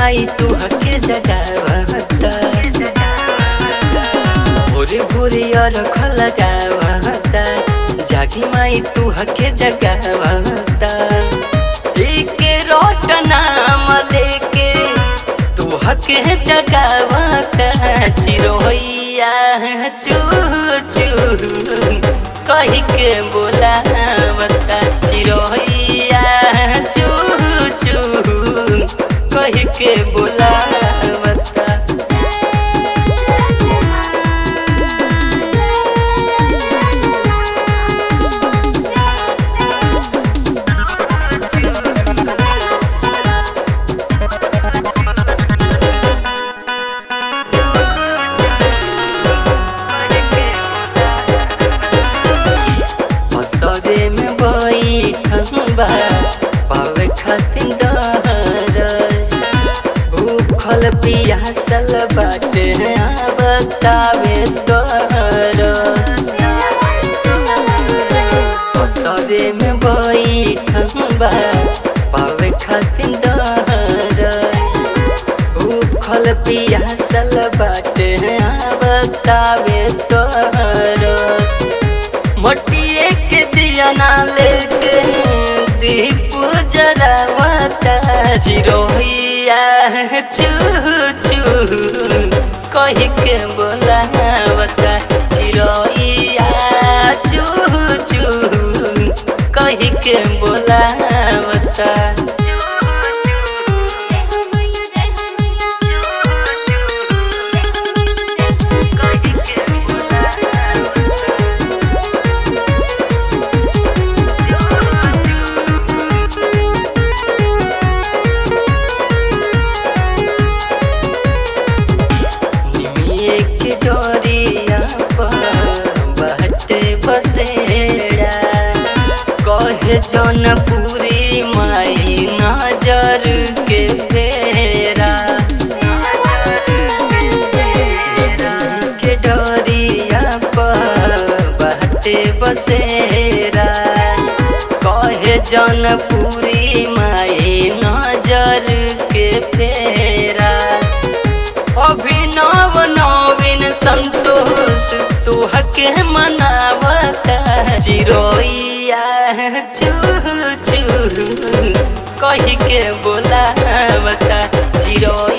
माई तू हके जगावता भोरे भोरे अरख लगावता जागी माई तू हके जगावता एके रोट नाम लेके तू हके जगावता चिरोहिया चू चू कही के बोलावता चिरोहिया चू चू कही के बोलावता असरे में बैठल बा पावे खातिर दरस भूखल पियासल बाटे बतावे तरस असरे में बैठल बा पावे खातिर दरस भूखल पियासल बाटे बतावे तरस मटिए के दिया ना लेके दीप जरावता चिरोहिया चू चू कही के बोलावता चिरोहिया चू चू कही के बोलावता जय हो मैया जय हो मैया जय हो मैया जय हो मैया निमिए के डोरिया पर बहटे बसेड़ा कहे जौनपुरी माई नजर के फेरा निमिए के डोरिया पर बहटे बसेरा कहे जौनपुरी माई नजर के फेरा अभिनव नवीन संतोष तू हके मनावता चिरोइया चू चू कही के बोलावता चिरोइया